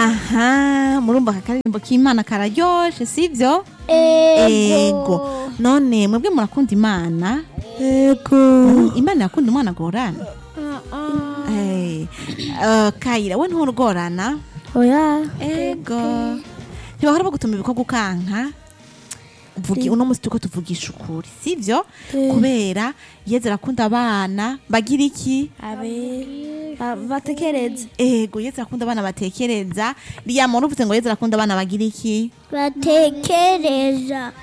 aha murumva aka karirimbo k'imana kararyoshe sivyo ego none mwebwe murakunda imana ego imana yakunda umwana agorana Eh, eh, kayira we nturugorana oya ego ntibahora bagutuma ibikorwa ukanka Vugi, uno musi turiko tuvugisha ukuri sivyo Eh. kubera yeze arakunda abana bagira iki abe ba- batekereze ego yeze arakunda abana batekereza riyama uruvuze ngo yeze arakunda abana bagira iki batekereza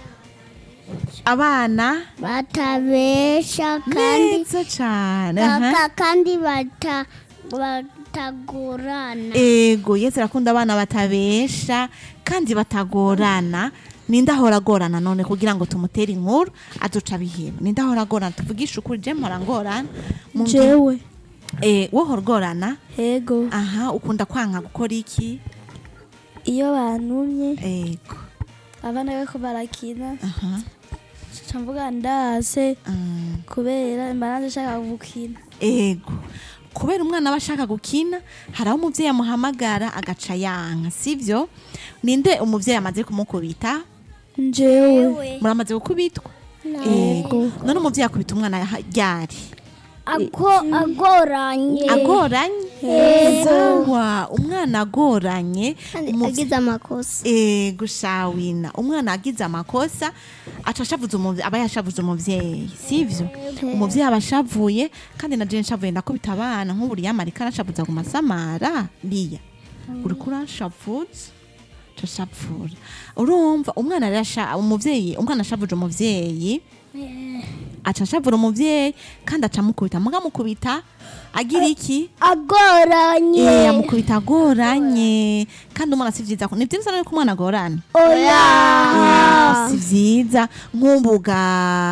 abana batabesha kandi neza cane aha. baka kandi bata batagorana ego yeze arakunda abana batabesha kandi batagorana ninde ahora agorana none kugira ngo tumutere inkuru aduca biheba ninde ahora agorana tuvugishe ukuri je mpora ngorana Mu- jewe eh, wohora ugorana ego aha ukunda kwanka gukora iki iyo bantumye ego abana bariko barakina aha ca mvuga ndase mm, kubera mba nanje nshaka gukina ego kubera umwana aba ashaka gukina hari aho umuvyeyi amuhamagara agaca yanka sivyo ninde umuvyeyi amaze kumukubita njewe muramaze gukubitwa Ego. none umuvyeyi akubita umwana yaha- ryari ako agoranye agoranye sawa umwana agoranye kandi umuvye- agize amakosa Eh, gushawina umwana agize amakosa aca ashavuza umuvyeyi aba yashavuze umuvyeyi sivyo umuvyeyi aba ashavuye kandi na jewe nshavuye ndakubita abana nk'ubu yamarika arashavuza ku masamara liya uriko uranshavuza cashavura urumva umwana rero asha- umuvyeyi umwana ashavuje umuvyeyi aca ashavura umuvyeyi kandi aca amukubita muga amukubita agira iki agoranye Eh, amukubita agoranye kandi umwana si vyiza ko ni vyiza rero ko umwana agorana oya si vyiza nk'ubuga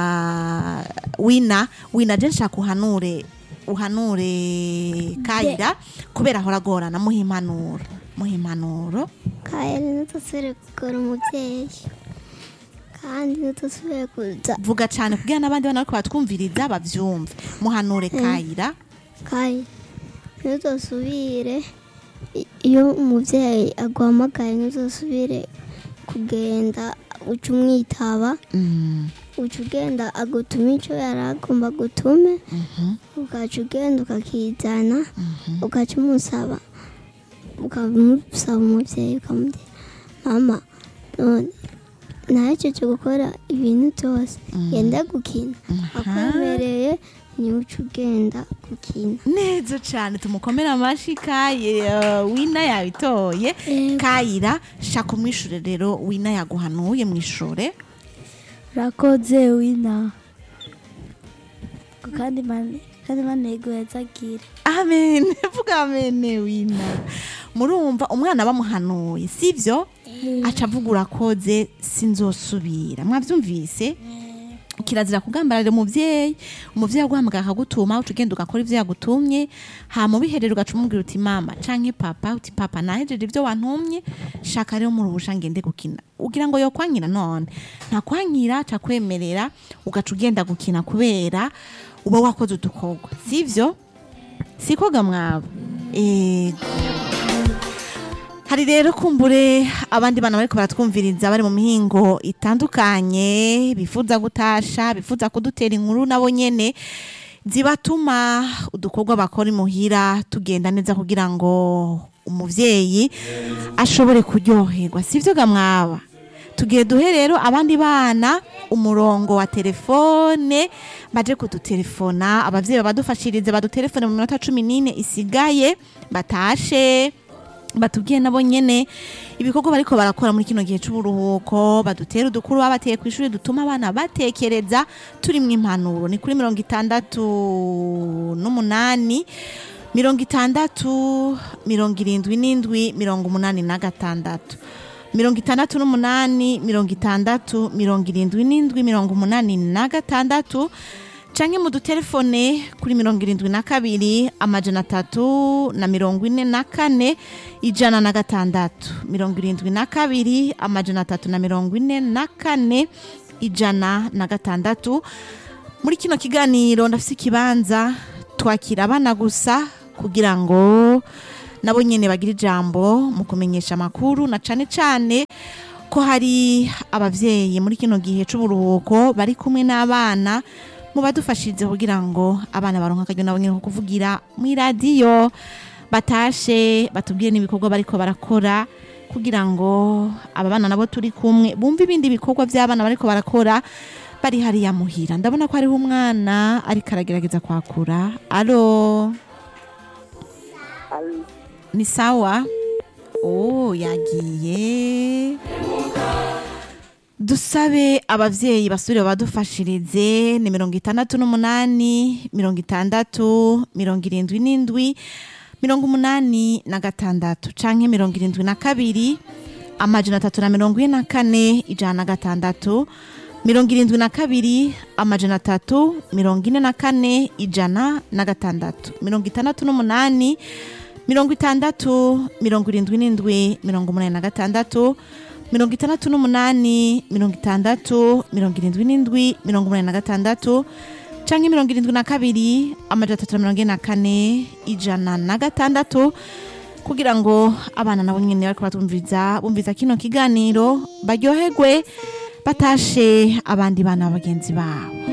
wina wina je nshaka uhanure uhanure kayira kubera ahora agorana muha impanuro muha impanuro kayari ntidusubire kugora umubyeyi kandi ntidusubire kuza vuga cane kugira n'abandi bana bariko batwumviriza bavyumve muhanure kayira kayi ntidusubire i- iyo umubyeyi aguhamagaye ntidusubire kugenda uca umwitaba Mm, uca ugenda agutuma icyo yari agomba gutume mhm, ugaca ugenda ukakizana ugaca umusaba ukamusaba umubyeyi ukamubwira mama none nahejeje gukora ibintu byose yenda gukina akwemereye niwe uca ugenda gukina neza cane tumukomere amashi kaye eh, wina yabitoye kayira shaka umwishure rero wina yaguhanuye mwishure urakoze wina Ngo kandi mane kandi manego yazagira amen vuga amen wina murumva umwana bamuhanuye sivyo aca avuga urakoze sinzosubira mwavyumvise kirazira kugambarira umuvyeyi umuvyeyi aguhamagara akagutuma uca ugenda ugakora ivyo yagutumye hama ubiherera ugaca umubwira uti mama canke papa uti papa nahejeje ivyo wantumye shaka rero muruhusha ngende gukina ugira ngo yokwankira none ntakwankira aca kwemerera ugaca ugenda gukina kubera uba wakoze udukorwa sivyo sikoga mwabo ego hari rero kumbure abandi bana bariko baratwumviriza bari mu mihingo itandukanye bifuza gutasha bifuza kudutera inkuru nabo nyene zibatuma udukorwa bakora imuhira tugenda neza kugira ngo umuvyeyi ashobore kuryoherwa sivyo ga mwaba tugiye duhe rero abandi bana umurongo wa telefone baje kudutelefona abavyeyi babadufashirize badutelefone mu minota cumi n'ine isigaye batashe batubwiye nabo nyene ibikorwa bariko barakora muri kino gihe c'uburuhuko badutera udukuru babateye kw'ishuri dutuma abana batekereza turimwo impanuro ni kuri mirongo itandatu n'umunani mirongo itandatu mirongo irindwi n'indwi mirongo umunani na gatandatu mirongo itandatu n'umunani mirongo itandatu mirongo irindwi n'indwi mirongo umunani na gatandatu canke mu dutelefone kuri mirongo irindwi na kabiri amajana atatu na mirongo ine na kane ijana na gatandatu mirongo irindwi na kabiri amajana atatu na mirongo ine na kane ijana na gatandatu muri kino kiganiro ndafise ikibanza twakira abana gusa kugira ngo nabo nyene bagira ijambo mu kumenyesha amakuru na cane cane ko hari abavyeyi muri kino gihe c'uburuhuko bari kumwe n'abana mu badufashirize kugira ngo abana baronka akaryo nabo nyene ko kuvugira mw'iradiyo batashe batubwire n'ibikorwa bariko barakora kugira ngo aba bana nabo turi kumwe bumve ibindi bikorwa by'abana bariko barakora bari hariya muhira ndabona ko hariho umwana ariko aragerageza kwakura alo ni sawa oh yagiye dusabe abavyeyi basubire badufashirize ni mirongo itandatu n'umunani mirongo itandatu mirongo irindwi n'indwi mirongo umunani na gatandatu canke mirongo irindwi na kabiri amajana atatu na mirongo ine na kane ijana na gatandatu mirongo irindwi na kabiri amajana atatu mirongo ine na kane ijana na gatandatu mirongo itandatu n'umunani mirongo itandatu mirongo irindwi n'indwi mirongo umunani na gatandatu mirongo itandatu n'umunani mirongo itandatu mirongo irindwi n'indwi mirongo umunani na gatandatu canke mirongo irindwi na kabiri amajana atatu na mirongo ine na kane ijana na gatandatu kugira ngo abana nabo nyene bariko batumviriza bumviza kino kiganiro baryoherwe batashe abandi bana bagenzi babo